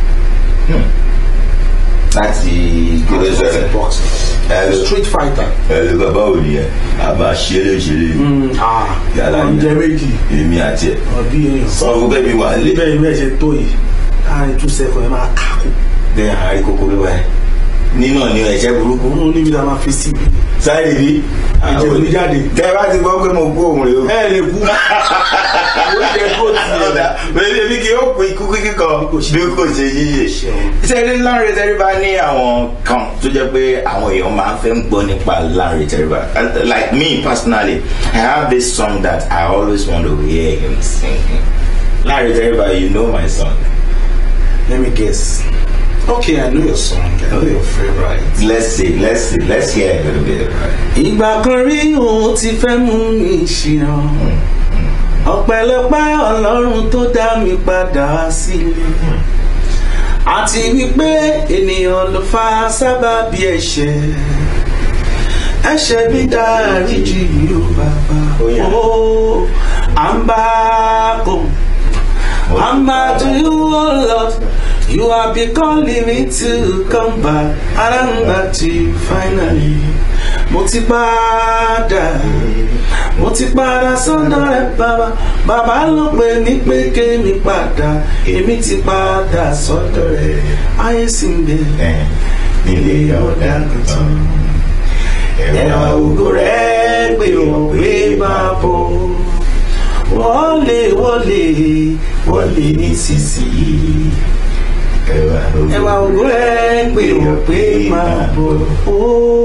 láti gbé sẹ́lẹ̀. boxing Hello. street fighter. ẹ̀lú bàbá òní ẹ̀ a máa ṣeré ṣeré ah Yàrá yẹn. oúnjẹ méjì èmi àti ẹ̀. ọbí èèyàn sọ fún bẹ́ẹ̀ mi wà lé. bẹ́ẹ̀ bẹ́ẹ̀ ṣe tó yìí láàrin two seconds ẹ máa kàkó bẹ́ẹ̀ àárí kókó ló wáyé. nínú ni ẹ̀ṣẹ́ burúkú. òun níbi tá a máa fi sí ibi sáré bí. Ẹ̀jẹ̀ ò ní jáde. tẹ bá ti gbọ́ pé mo kú òun rè o. ẹ lè kú oúnjẹ tó ti ọ̀dà bẹ́ẹ̀ bí kì yóò pín ikú kíkọ bí kò ṣe yíyẹ. Ṣé Lanre Tẹríba ní àwọn kan tó jẹ́ pé àwọn èèyàn máa ń fẹ́ ń gbọ́ nípa Lanre Tẹríba? Uh, Like me personally, I have this song that I always want to hear him singing. Lanre Tẹríba, you know my song. let me guess okay I know your song I know your favourite. Let's see, let's see, let's hear a little bit. Right? ìgbà kan rí òun ti fẹ́ mú mi ṣìnà ọpẹ́lọpẹ́ ọlọ́run tó dá mi padà sílé àti wípé ènìyàn ló fa sábàbí ẹ̀ṣẹ̀ ẹ̀ṣẹ̀ mi dáríjì yìí ó bàbá Oh, yeah. ó à ń bá kò à ń bá to you oh Lord you have been calling me to come back and I'm back to you finally mo ti padà mo ti padà sọ́dọ̀ rẹ̀ bàbá bàbá ló pè mí pé kémi padà èmi ti padà sọ́dọ̀ rẹ̀ ayé sì ń bẹ Eh, Nílé ọ̀dà tuntun. ẹ̀wà ògo rẹ̀ pé wọ́n pé máa bọ̀ wọlé wọlé wọlé nísinsìnyí ẹ̀wà ògo rẹ̀ pé wọ́n pé máa bọ̀ ó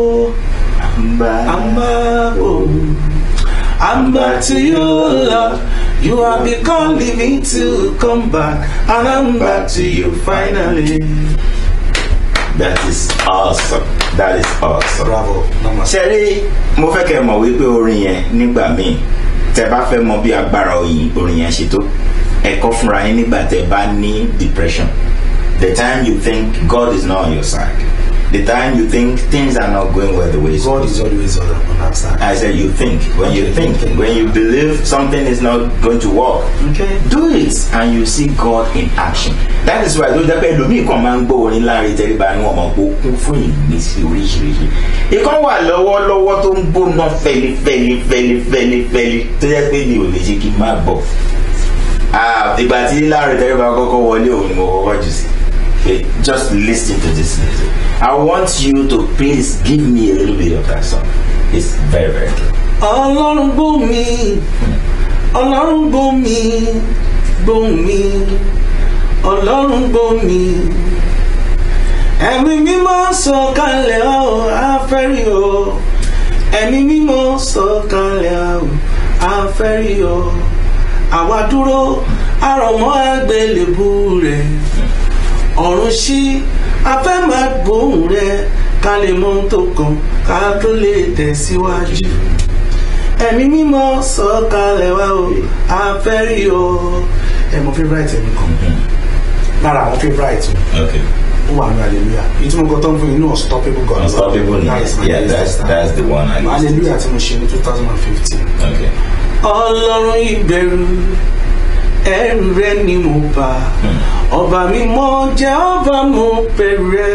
àmbá bọ̀. I'm back to you, Lord. You have been calling me to come back, and I'm back to you finally. that is awesome that is awesome. bravo namaste. ṣe rí mo fẹ́ kẹ́ ẹ mọ̀ wípé orin yẹn nígbà míì tẹ bá fẹ́ mọ bí agbára oyin orin yẹn ṣe tó ẹ kọ́ fúnra yín nígbà tẹ bá ní depression the time you think God is not on your side the time you think things are not going well the way it's God is always on, on our side. I said you think when you think when you believe something is not going to work Okay. do it and you see God in action that is why ló jẹ́ pé ẹlòmíì kan máa ń gbọ́ orin láàrin tẹ́lifà ní ọmọ pé ó kún fún ìmísí oríṣiríṣi ìkan wà lọ́wọ́lọ́wọ́ tó ń gbóná fẹ́lifẹ́li fẹ́lifẹ́li fẹ́li tó jẹ́ pé mi ò lè ṣe kí n má gbọ́ Ah, ìgbà tí láàrin tẹ́lifà kọ́kọ́ wọlé òun ni mo kọ́kọ́ jù sí Okay, just listen to this music I want you to please give me a little bit of that song it's very very good. ọlọ́run gbọ́ mi ọlọ́run gbọ́ mi gbọ́ mi ọlọ́run gbọ́ mi ẹ̀mí mímọ́ sọ̀kalẹ̀ ọ́ afẹ́rí o ẹ̀mí mímọ́ sọ̀kalẹ̀ ọ́ afẹ́rí o àwa dúró àrọ̀mọ́ àgbélébù rẹ̀ ọ̀run ṣí afẹ́ máa gbóhùn rẹ̀ ká lè mọ ohun tó kàn ká tó lè tẹ̀síwájú ẹ̀mí mímọ́ sọ̀kalẹ̀ wá o afẹ́rí o. ẹ mọ favourite ẹ̀mí kan lára àwọn favourite mi Okay. ó wà ní hallelujah ìtumọ̀ nǹkan tó ń fún yín ní unstoppable God Unstoppable That is my yeah, latest that's time. that's the one I listen hallelujah tí mo ṣe ní two thousand and fifteen. to. Okay. ọlọ́run ìbẹ̀rù ẹ̀rù rẹ ni mo bá ọba mi mọ jẹ́ ọba mo bẹ̀rù rẹ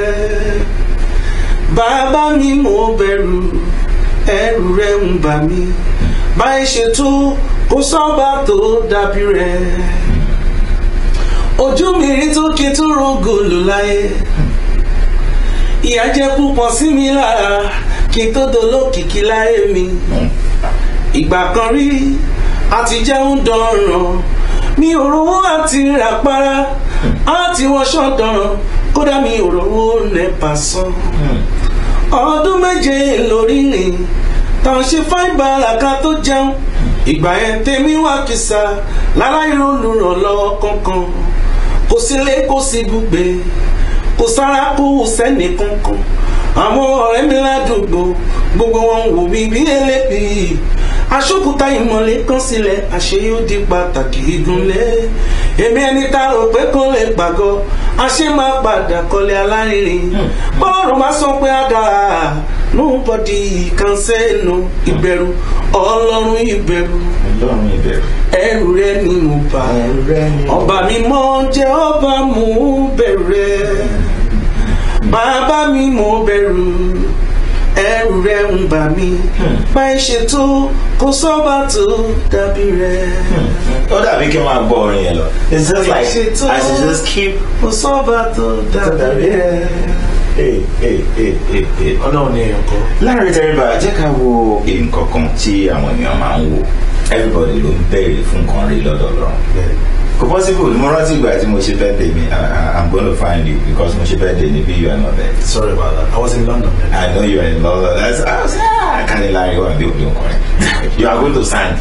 bàbá mi mo bẹ̀rù ẹ̀rù rẹ ń bà mí báyìí ṣètò kò sọ́ba tó dàbí rẹ ojú mi rí tó kí tó rògòlò láyé ìyà jẹ́ púpọ̀ sí mi lára kí n tó dolókìkí láyé mi ìgbà kan rí àti jẹun dọ̀ràn mi ò rówó àti ràpárá àti wọṣọ dọ̀ràn kódà mi ò rówó nẹ́pà san ọdún méje lórí rìn táwọn ṣe fáìbàrà ká tó jẹun ìgbà yẹn tèmi wá kìsà láláì olùrànlọ́wọ́ kankan kò sílé kò sí gbùgbé kò sára kó sẹ́ni kankan àwọn ọ̀rẹ́ mi ládùúgbò gbogbo wọn wò mí bí eléyìí aṣókúta ìmọ̀lẹ́ kan sílẹ̀ àṣẹ yóò di pàtàkì ìdúnlẹ̀ èmi ẹni tá a rò pé kó lè pàgọ́ àṣẹ máa padà kọ́lé alárinrin bọ́ọ̀rù máa sọ pé á dáa nobody can say no ìbẹ̀rù ọlọ́run ìbẹ̀rù Ọlọ́run ìbẹ̀rù. ẹrù rẹ ni mo bá ọba mi mọ jẹ ọba mo bẹ̀rẹ̀ bàbá mi mo bẹ̀rù ẹrù rẹ ń bà mí báyìí ṣètò kò sọ́ba tó dàbí rẹ Ó dàbí kí n máa gbọ́ orin yẹn lọ. It's just like Ṣètò. I should just keep. kò sọ́ba tó dàbí rẹ. Hey, hey, hey, hey, hey. ọlọ́run ni èèyàn kọ́. láàrin tẹríba jẹ́ ká wo nǹkan kan tí àwọn èèyàn máa ń wò everybody ló ń béèrè fún nǹkan rí lọ́dọ̀ Ọlọ́run kò possible mo rántí ìgbà tí mo ṣe birthday mi I- I- I'm going to find you because mo ṣe birthday ní bí you are not there sorry about that i was in london then. I know you are in London that's I was ah kàní láàrin wà bí òbí ọkùnrin you are going to sign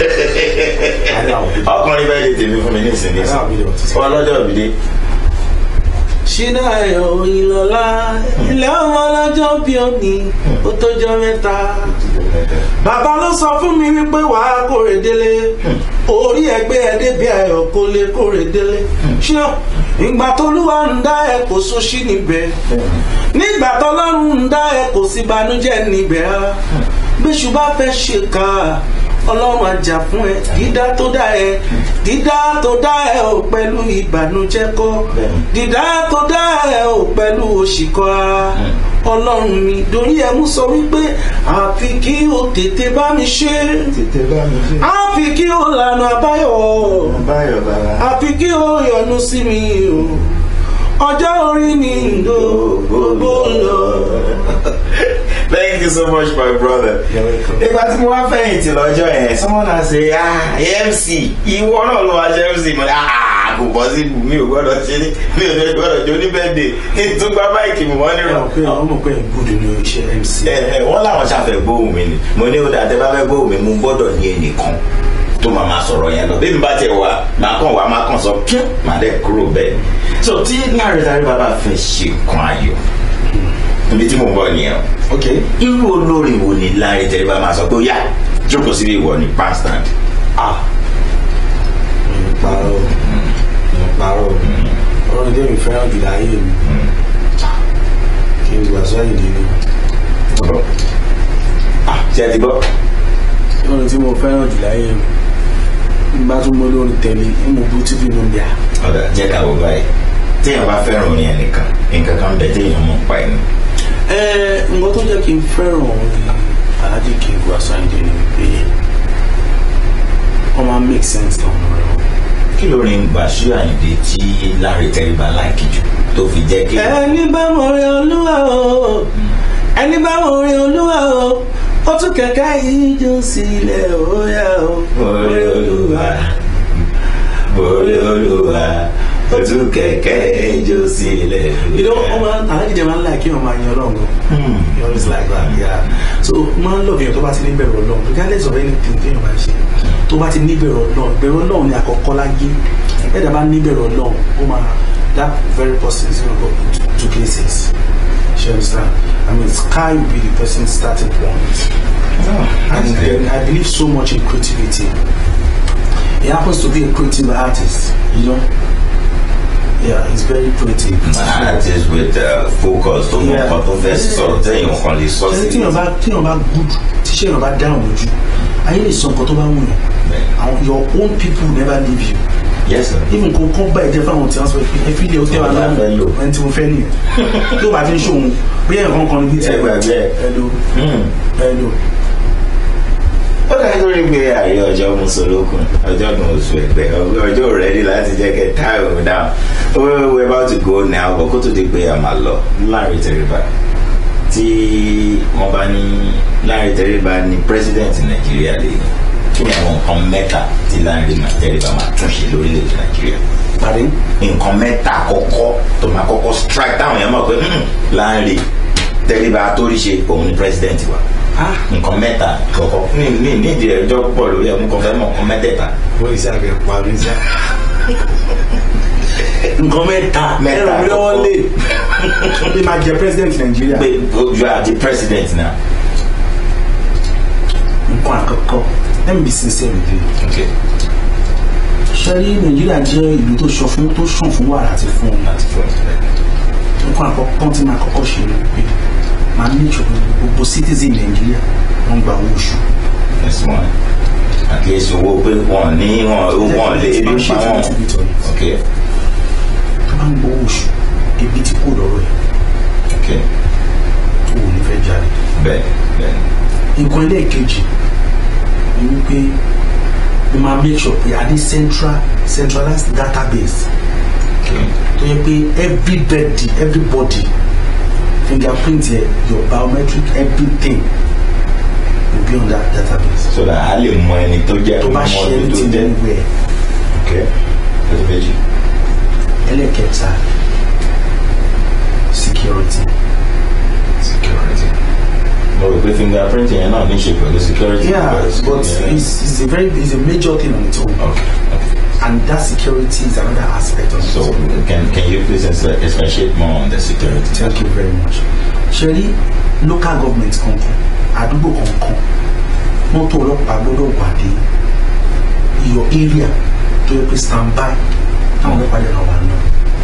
ọkùnrin birthday tèmi fún mi ní ìsinmi I know I'll be there to sign. ọlọ́jọ́ òbí ṣínà ẹ̀họ́ ìlọ́lá ilé ọmọ ọlọ́jọ́ bí òní ó tójọ́ mẹ́ta. bàbá ló sọ fún mi wípé wàá kórè délé orí ẹgbẹ́ ẹdẹ́bí ayọ̀ kó lè kórè délé ṣé ìgbà tó lúwa ń dá ẹ kò sóṣì níbẹ̀ nígbà tọ́lọ́run ń dá ẹ kò sí banújẹ́ níbẹ̀ rárá bíṣu bá fẹ́ ṣe ká ọlọ́run àjà fún ẹ dídá tó dá ẹ dídá tó dá ẹ ò pẹ̀lú ìbànújẹ́ kọ́ dídá tó dá ẹ ò pẹ̀lú òṣìkọ́ ara ọlọ́run mi dorí ẹ mú sọ wípé àfi kí o tètè bá mi ṣe tètè bá mi ṣe àfi kí o lànà àbáyọ báyọ̀ bàbá. àfi kí o yọ́nú sí mi o ọjọ́ orí ni ìdó gbogbo lọ. Thank you so much, my brother. You're welcome. Ìgbà tí mo wá fẹ̀yìntì lọ́jọ́ yẹn, someone has say, ah, MC, ìwọ náà lọ wá ṣe MC, mo ní, ah, kò bọ́ sí ibù, mi ò gbọ́dọ̀ ṣe ní, mi ò ní gbọ́dọ̀ jó ní bẹ́ẹ̀dẹ̀, kí n tún gba máìkì mi wọ́n ẹ nírọ̀. mọ̀ pé àwọn mọ̀ pé ẹ̀ ń gùdù ní iṣẹ́ MC. Ẹ ẹ wọ́n làwọn ṣàfẹ́ gbóhùn mi ni, mo ní ó dáa tẹ́ bá fẹ́ gbóhùn mi, mo gbọ́dọ̀ ní ẹnìkan tó máa ma sọ̀rọ̀ yẹn lọ. Bí mi bá tiẹ̀ wá, màá kàn wá, màá kàn sọ, kí màá dẹ̀ kúrò bẹ́ẹ̀. So tí láàrin láàrin bàbá fẹ́ ṣe kan ayọ̀, ibi tí mo ń bọ̀ nìyẹn o ok irú olórí wo ni Lanre Tẹríba máa sọ pé ó yá jókòó síbi ìwọ ní past-stand ah mi ò parọ́ mi ò parọ́ ọ̀rọ̀ ìdí mi fẹ́ràn jù láyé mi kí n gbà sọ ìdí mi ọ̀rọ̀ ah ṣé ẹ ti gbọ́ ọ̀rọ̀ tí mo fẹ́ràn jù láyé mi n bá tún mọ́ lórí tẹ̀lé ń mú bú tv nù bíà ọ̀dà jẹ́ ká wò báyìí téèyàn bá fẹ́ràn orin ẹnìkan nǹkan kan bẹ téèyàn mọ̀ pa ẹni ẹ nǹkan tó jẹ́ kí n fẹ́ràn orin Alhaji King Wasiu Ayinde ni pé wọ́n máa make sense lọ́nà rẹ̀ kí lórin Wasiu Ayinde tí Lanre Tẹríba láìkì jù tó fi jẹ́ kí ẹni bá mọ̀ rí olúwa o ẹni bá mọ̀ rí olúwa o ó tún kẹ̀kẹ́ ìjọ sílẹ̀ ó yá o orí olúwa orí olúwa ojú kẹ̀kẹ́ ijó sílẹ̀ you know ọmọ Alhaji jẹ́ máa ń láì kí wọ́n máa yan ọlọ́run Hmm. he always like that yeah so máa ń lọ èèyàn tó bá ti ní bẹ̀rù ọlọ́run regardless of anything tí èèyàn bá ṣe tó bá ti ní bẹ̀rù ọlọ́run bẹ̀rù ọlọ́run ni àkọ́kọ́ láyé ẹ̀dá bá ní bẹ̀rù ọlọ́run ó máa that very person is gonna go to, to places you understand I mean sky will be the person's starting point and then I believe so much in creativity he happens to be a creative artist you know yeah he's very creative artist with uh, focus tó mọ Yeah. nǹkan tó fẹ́ sọ téèyàn kan lè sọ ṣe sí tíyàn bá tíyàn bá good tíṣẹ́ yàn bá dáhùn lójú ayé lè sọ nǹkan tó bá wù yàn àwọn your own people never leave you yes sir. even kò kọ́ bá ẹ̀jẹ̀ fáwọn tí wọ́n sọ pé ẹ̀fí ilé ọtí wà Ọ̀la fẹ́ lò. lọ́wọ́ ẹni tí mo fẹ́ nìyẹn tó bá fi ń ṣòwò bí ẹ̀rọ kan ní bí ẹ gbàgbé ẹ. ẹ̀lò Hmm. ẹ̀lò ó dájú lórí pé àyè ọjọ́ mùsùlùkùn ọjọ́ kan oṣù ẹgbẹ́ ọjọ́ rẹ́dí láti jẹ́ kẹ́ táìmù down we we about to go now but kó tó di pé a máa lọ Lanre Tẹríba tí wọ́n bá ní Lanre Tẹríba ní president Nàìjíríà lè kí ni àwọn nǹkan mẹ́ta tí Lanre Tẹríba máa tún ṣe lórílẹ̀‐èdè Nàìjíríà pàdé nǹkan mẹ́ta àkọ́kọ́ tó máa kọ́kọ́ strike táwọn èèyàn mọ̀ pé "Hmm, Lanre Tẹríba àtòríṣe òun ni president wa ah nǹkan mẹ́ta kọ̀ọ̀kan ní ní nídìí ẹjọ́ pọ̀ lórí ẹ̀mú kan fẹ́ mọ̀ nǹkan mẹ́tẹ̀ẹ̀ta. wọ́n ìṣe àgbẹ̀ parí sá nǹkan mẹ́ta Mẹ́ta ẹ̀rọ mi lọ́wọ́ lé bí máa jẹ president Nàìjíríà pé you are the president now. nǹkan àkọ́kọ́ let me be sincere with you okay ṣẹ́rí Nàìjíríà jẹ́ ìlú tó sọ fún tó sàn fún wàrà àti fún omi láti fún ẹ. nǹkan àkọ́kọ́ tí máa kọ́kọ́ ṣe ni pé máa ní ìṣòro gbogbo citizen Nàìjíríà wọ́n gba owó oṣù yes one at least owó pé wọn ní wọn wọn lè ebi Máa pa ṣètò wọn. nítorí tọ́ yìí. okay tó bá ń gbowó oṣù ebi tí kò lọ́rọ̀ ẹ̀ okay tó ò ní fẹ́ jáde. bẹ́ẹ̀ bẹ́ẹ̀ nǹkan ẹlẹ́ẹ̀kejì ni wípé mo máa make sure pé a ní central centralized database okay tó yẹ pé everybody everybody fingerprint yẹ your biometric everything will be on that database. so that a lè mọ ẹni tó jẹ́ tó bá mọ ṣe ẹni tó anything jẹ́ anywhere okay ẹsẹ̀ méjì ẹlẹ́ẹ̀kẹta security. security. mo rò pé fingerprint yẹn náà ní í ṣe pẹ̀lú security. yeah but yeah. it's, it's a very it's a major thing on its own okay okay. and that security is another aspect of So it. can can you please ex- expatiate more on the security? thank you very much ṣe rí local government kankan àdúgbò kankan mọ́tò ọlọ́pàá gbọ́dọ̀ wà dé your area tó yẹ pé stand by táwọn ọlọ́pàá yẹn wà náà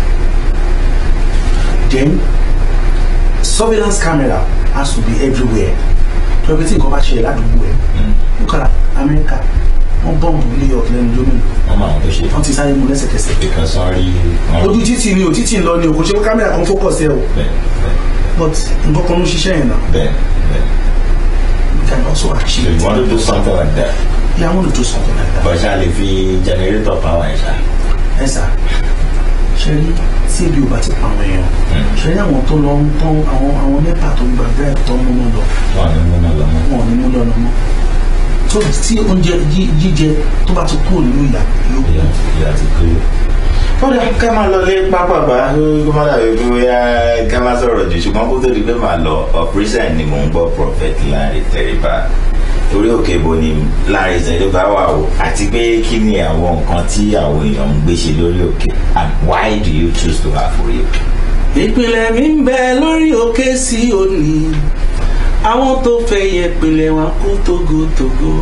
then surveillance camera has to be everywhere tó yẹ pé tí nǹkan bá ṣẹlẹ̀ ládùúgbò ẹ̀ lókàrà amẹ́ríkà wọ́n bọ́ọ̀mù new york lẹ́nu lónìí Wọ́n máa ń tó ṣe. wọ́n ti sáré mu lẹ́sẹ̀kẹsẹ̀ Because wọ́n rí wọ́n ojú títì ni ò títì ń lọ ni ò kò ṣe pé kámẹ́rà kan fókọ̀ sí ẹ o bẹ́ẹ̀ bẹ́ẹ̀ but nǹkan kan ló ń ṣiṣẹ́ yẹn náà bẹ́ẹ̀ bẹ́ẹ̀. you can also So achieve you want to do something like that? yeah I want to do something like that But ṣá lè fi generator power ẹ̀ ṣá. ẹ sà ṣe rí tí ebi ò bá ti pa àwọn èèyàn ṣe rí àwọn tó lọ ń tán àwọn àwọn nẹ́pà tó ń gbàgbé ẹ̀ tó ń múná lọ Wọ́n ní múná lọ mọ́. wọn ò ní múná lọ mọ́ tó tí oúnjẹ jí- jíjẹ tó bá ti kúrò nínú ìyá yóò Ìyá ìyá ti kúrò. Kódà ká máa lọ lé pápápá kó má dàbí pé bóyá ká má sọ̀rọ̀ jù ṣùgbọ́n kó tó di pé màá lọ operation ni mò ń gbọ́ prophet Lanre Tẹríba orí òkè bo ni Lanre Tẹríba wà o àti pé kí ni àwọn nǹkan tí àwọn èèyàn ń gbé ṣe lórí òkè and why do you choose to have orí òkè. ìpìlẹ̀ mi ń bẹ lórí òkè sí òní àwọn tó fẹ́ yẹ ìpìlẹ̀ wọn kú tógótógó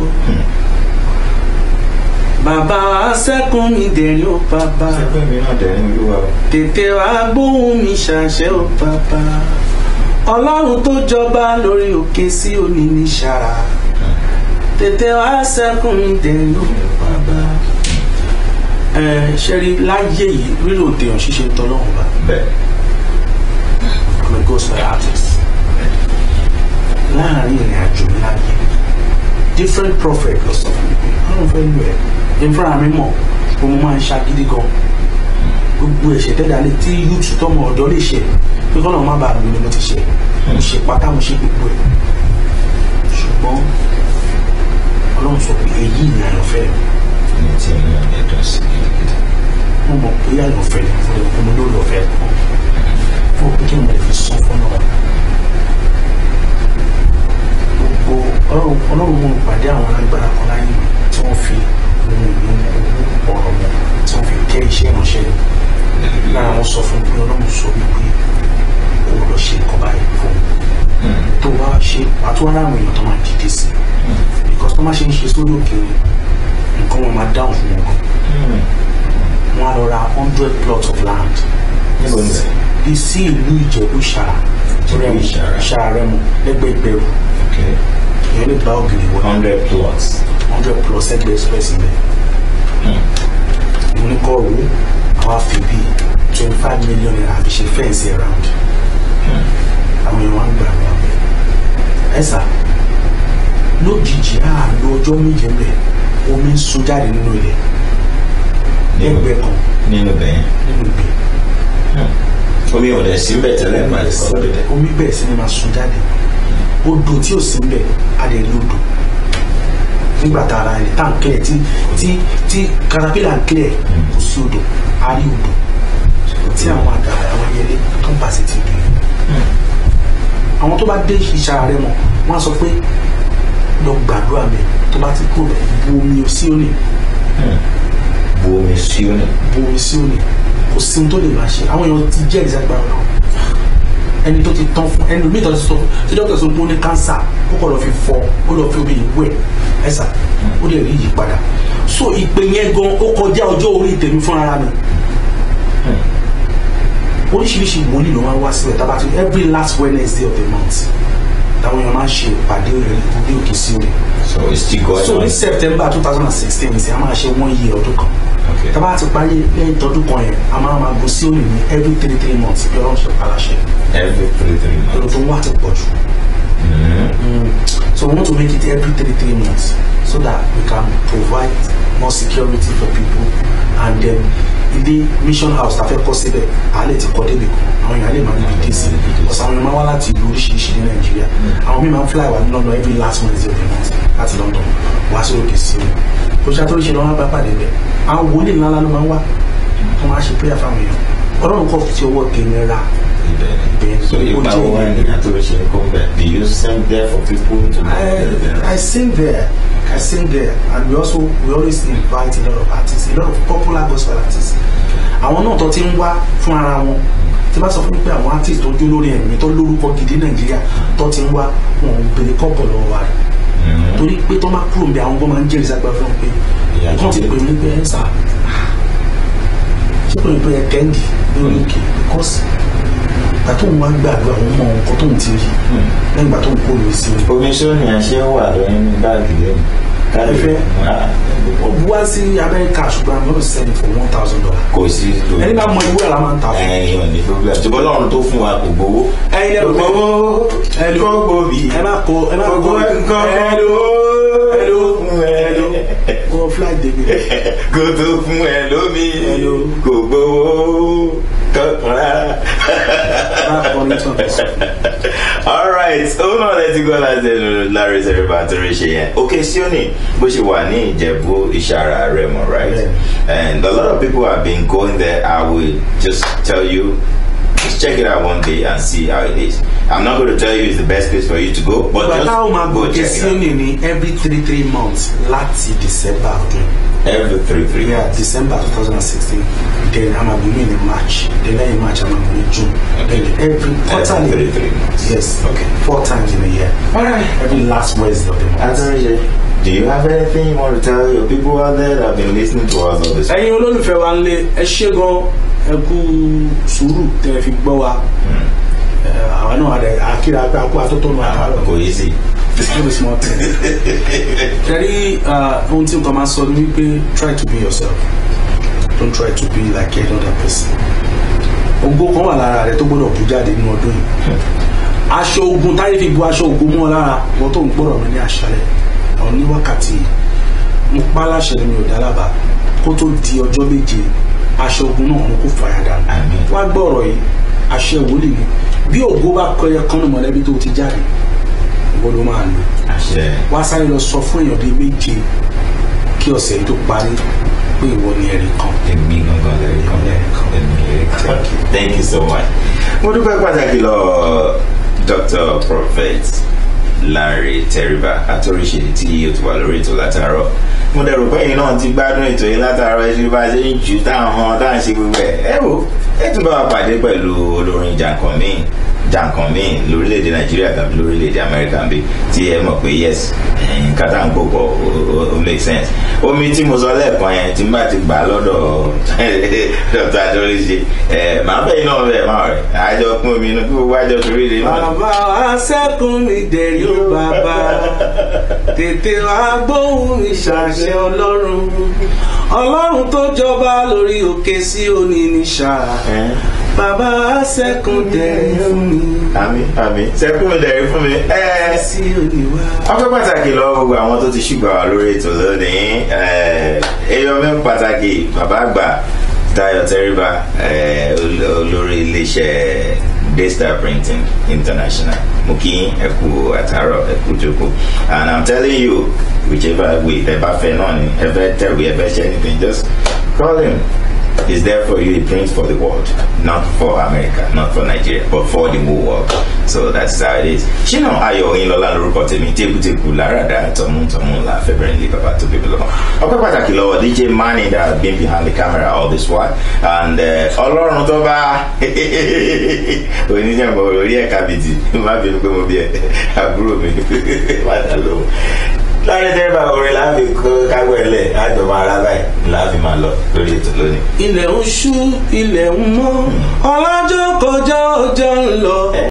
bàbá wa sẹ́kùn mi dẹ̀rín ó bàbá sẹ́pẹ́ mi náà dẹ̀ ní olúwa o. tètè wá gbóhùn mi ṣàṣẹ ó bàbá ọlọ́run tó jọba lórí òkè sí òní ní ṣáà tètè wá sẹ́kùn mi dẹ̀rín ó bàbá ẹ ṣe rí láyé yìí rírò dèèyàn ṣíṣe tọ́lọ́run bá bẹ́ẹ̀ I'm a gospel artist láàrin ìrìn àjò mi láyé different prophet lọ sọ fún mi pé ọlọ́run fẹ́ lù ẹ́ ìfúnra mi mọ̀ pé mo máa ń ṣagídí gan gbogbo ẹ̀ṣẹ̀ tẹ́lẹ̀ alẹ́ tí yúùtù tọmọ ọ̀dọ́ lè ṣe pé kọ́nà má bàa lù ni mo ti ṣe mo ṣe pátá mo ṣe gbogbo ẹ̀ ṣùgbọ́n ọlọ́run sọ pé èyí ni àyànfẹ́ mi ní tí inú mi dùn sí gidigidi. mo mọ̀ pé àyànfẹ́ ni fún ẹ̀kọ́ mo lórí ọ̀fẹ́ kan fún òpin kí mo lè fi sọ fọ́nà wa gbogbo ọlọ́run ọlọ́run mo pàdé àwọn alágbára kan láyé mi tí wọ́n fi ohun ìlú ọ̀rọ̀ wọn tí wọ́n fi kẹ́ iṣẹ́ ìránṣẹ́ mi lára wọn sọ fún mi pé ọlọ́run sọ wípé o lọ ṣe nǹkan báyìí fún mi tó o bá ṣe àtúwọ́n láwọn èèyàn tó máa dìde sí i because tó má ṣe ń ṣe sórí òkèèrè nǹkan wọn máa dáhùn fún wọn gan wọn á lọ ra hundred plots of land níbo ni bẹ́ẹ̀? bí sí ìlú ìjẹ̀bú ṣàrà Ìjẹ̀bú Ìṣàrà. ṣàrà rẹ̀ mọ̀ lẹ́gbẹ̀ẹ́ ìgbẹ̀rù okay ìyẹn lè bá ògiri wọ hundred plots. hundred plus ẹgbẹ́ express ilẹ̀ mo ní kọ́ ro àwa fi bí twenty five million naira fi ṣe fẹ́ǹsì around àwọn èèyàn wá ń gbà wá ẹ sà lójijì àlọ ọjọ́ méje ń bẹ̀ omi ń sun jáde nínú ilẹ̀ ẹgbẹ́ kan nínú bẹ́ẹ̀ nínú ìgbẹ́ omi ò dẹ̀ sí bẹ́ẹ̀ tẹ́lẹ̀ máa lè kọ́ lóde. omi bẹ̀rẹ̀ sí ni máa sun jáde odò tí ò sí ń bẹ̀ á lè rí odò nígbà tá ara ẹni tá à ń kílẹ̀ tí tí tí caterpillar ń kílẹ̀ kò sí odò á rí odò tí àwọn àdàrà àwọn ẹyẹlé tó ń bà sí ti rí àwọn tó bá dé ìṣara rẹ mọ wọn á sọ pé lọ gbàdúrà mi tó bá ti kúrò bu omi sí òní bu omi sí òní. bu omi sí òní kò sí ohun tó lè máa ṣe àwọn èèyàn ti jẹ́ ìdíjágbára náà ẹni tó ti tán fún ẹni mi tó ti sọ tí dókítà sọ pé ó ní kánsà ó kọ̀ lọ fi fọ ó lọ fi omi ìwẹ̀ ẹ̀sà ó lè rí ìyípadà so ìpè yẹn gan ó kọjá ọjọ́ orí tèmi fún ara mi oríṣiríṣi wòlíì ló máa ń wá síbẹ̀ tábà tí every last Wednesday of the month táwọn èèyàn máa ń ṣe ìpàdé orí òkè sí omi so it's still going so on. ní September two thousand and sixteen ní sẹ́ a máa ṣe one year ọdún kan okay tábà ti parí lẹ́yìn tọdún kan yẹn a máa máa go sí òní ní every three three months bí ọlọ́run ṣe paláṣẹ every three three èrò months. tó ń wá ti pọ̀ jù so we want to make it every three three months so that we can provide more security for people and then ilé mission house ta fẹ́ kọ́ síbẹ̀ a lè ti kọ́ débi kan àwọn èèyàn lè máa níbi dé sí ọ̀sán àwọn èèyàn máa wá láti ìlú oríṣiríṣi ní nàìjíríà àwọn míì máa ń fly wá ní London every last Wednesday of the month láti London wá sí òkè sí o kò ṣe àtúnṣe lọ́wọ́ bá pàdé bẹ́ẹ̀ àwọn wòlíì ńlá ló máa ń wá wọ́n máa ṣe prayer fáwọn èèyàn ọlọ́run kọ́ fi ọwọ́ tèmi ra Ibẹ̀. so ipa wo wá ní àtúnṣe kó bẹ̀ do you send there for people to I, I sing there. I sing there, and we also we always invite a lot of artists, a lot of popular gospel artists. Àwọn náà tó ti ń wá fún ara wọn tí bá sọ fún mi pé àwọn artist tó jó lórí ẹ̀mí tó lórúkọ gidi Nàìjíríà tó ti ń wá wọn ò bèrè kọ́bọ̀ lọ́wọ́ wa rẹ̀ torí pé tó máa kúrò níbi àwọn ọgbọ́n máa ń jẹ́rìí sápẹ́ fún un pé Ìyá wọ́n ti jẹ́. pè mí pé ẹ̀ sà ṣé pé pé ẹ tẹ́ǹdì lórí òkè because ìgbà tó ń wá gbàdúrà àwọn ọmọ nǹkan tó ń ti rí lẹ́yìn ìgbà tó ń kó lórí sí i. omi sóni àṣẹ wà lóyún ní báàgì lẹ́nu. Ẹ fẹ́? ó bu wá sí amẹ́ríkà ṣùgbọ́n i'm gonna sell it for one thousand dollars. kò sí lórí. ẹni bá mọ ìwé àlá máa ń ta fún. ẹyin ò ní problem ṣùgbọ́n lọ́run tó fún wa kò gbowó. ẹyin lẹ́nu pé ẹni kò gbòbí. ẹ má kó ẹ má kó gbogbo nǹkan hello hello hello kó fly débi. kò tó fún ẹ lómi Hello. kò gbowó kankan rárá. má kọ́ ní tán. alright òun náà lẹ́tí gbọ́ láti ẹnu Larry Seriba tó rí ṣe yẹn òkè Síónì bó ṣe wà ní Ìjẹ̀bú Ìṣàrà Rẹ́mọ right and a lot of people have been going there I will just tell you just check it out one day and see how it is I'm not going to tell you it's the best place for you to go but ìgbà just táwọn máa go gòkè check sí it out. òní ní every three three months láti december ọdún every three three yeah months. december two thousand and sixteen then amagunmi in march then lẹ́yìn march amagunmi june then every quarterly every three three months. yes okay four times in a year all right. every last wednesday of the month. Adorishe, do you have anything you want to tell your people out there that have been listening to us all this? ẹ̀yin olólùfẹ́ wa ń lé ẹ ṣé gan ẹ kú sùúrù tẹ́ ẹ fi gbọ́ wa Ẹ, àwa náà àdẹ àkíra pé àkó àtótónu àtàrọ Kò yí sí. no be small thing. kẹrí ohun tí nǹkan máa sọ ni wípé try to be yourself don't try to be like any other person. ògo kan wà lára rẹ tó gbọ́dọ̀ bú jáde nínú ọdún yìí aṣọ ogun táyé fi bu aṣọ ogun mọ́ ọ lára wọ́n tó ń gbọ́dọ̀ mi ní àṣálẹ̀ ọ̀ ní wákàtí yìí mo pa láṣẹ ni mi ò dálábà kó tó di ọjọ́ méje aṣọ ogun náà mo kó fàyà dànù Àmín. wá gbọ́ ọ̀rọ̀ yìí àṣẹ wòlíì ni bí ògo bá kọ ẹyẹ kan ní mọ̀lẹ́bí tó ti jáde ìwọ ló máa lò Àṣẹ. wá sáré lọ sọ fún èèyàn bíi méje kí ọ̀sẹ̀ yìí tó parí pé ìwọ ni ẹ̀rí kan Èmi gangan lẹ́rìí kan. Èmi lẹ́rìí kan. Thank you so much. Mo dúpẹ́ pàtàkì lọ Dr. Prophet Larry Teriba àtòríṣe tí o ti wà lórí ètò látàárọ̀. Mo dẹ̀rù pé ẹ̀yin náà ti gbádùn ètò yìí látàárọ̀ ẹ ṣe bá a ṣe ń jù táwọn táwọn ṣe gbogbo ẹ̀. Ẹ wo ẹ tún bá wa pàdé pẹ̀lú olórin jàǹkàn míì jàǹkàn míì lórílẹ̀‐èdè Nàìjíríà tàbí lórílẹ̀‐èdè Amẹ́ríkà bí tí ẹ mọ̀ pé yes nǹkan tá à ń gbogbo ó make sense. Omi tí mo sọ lẹ́ẹ̀kan yẹn tí n bá ti gbà lọ́dọ̀ Dr. Adorise ẹ̀ máa bẹ́ẹ̀ náà bẹ́ẹ̀ máa rẹ̀ àjọ pín omi inú kí gbogbo àjọ torí rẹ̀ náà. bàbá wa sẹ́kùn mi dẹ̀rí ó bàbá tètè wá gbóhùn mi ṣàṣẹ ọlọ́run ọlọ́run tó jọba lórí òkè sí òní ní ṣá Ẹ́. bàbá wa sẹ́kùn dẹ̀rí fún mi àmì àmì sẹ́kùn dẹ̀rí fún mi. ẹ́ẹ́ sí òní wá. ọpẹ́ pàtàkì lọ́wọ́ gbogbo àwọn tó ti ṣùgbọ́n wà lórí ètò lónìí èèyàn mi pàtàkì bàbá àgbà Táyọ̀ Tẹríba eh, ol- olórí iléeṣẹ́ Daystar Printing International mo kí yín, ẹ kú àtàárọ̀ ẹ kú jókòó and I'm telling you whichever way ẹ bá fẹ́ náà ni ẹ fẹ́ tẹ̀wé ẹ fẹ́ ṣe anything just call him is there for you. He prints for the world, not for America, not for Nigeria, but for the whole world. So that's how it is. Ṣínà Ayọ̀ Oyinlọ́lá lorúkọ tèmi tébùtébù láradà tọ̀mùtọ̀mù la fẹ́bẹ̀rẹ̀ ní bàbá tó bíbí lọ́wọ́. Ọpẹ́ pàtàkì lọ́wọ́ DJ Manny that has been behind the camera all this while and eh, Ọlọ́run tó bá oníjàmbá orí ẹ̀ka bìtì má bínú pé mo bí ẹ àbúrò mi má dà lóhùn láyé tẹ́lẹ̀ orin láàfin káwọ́ ẹlẹ̀ àjọmọ́ ara báyìí láàfin máa lọ lórí ètò lónìí. ilẹ̀ ń ṣú ilẹ̀ ń mọ́ ọlọ́jọ́ kọjá ọjọ́ ń lọ.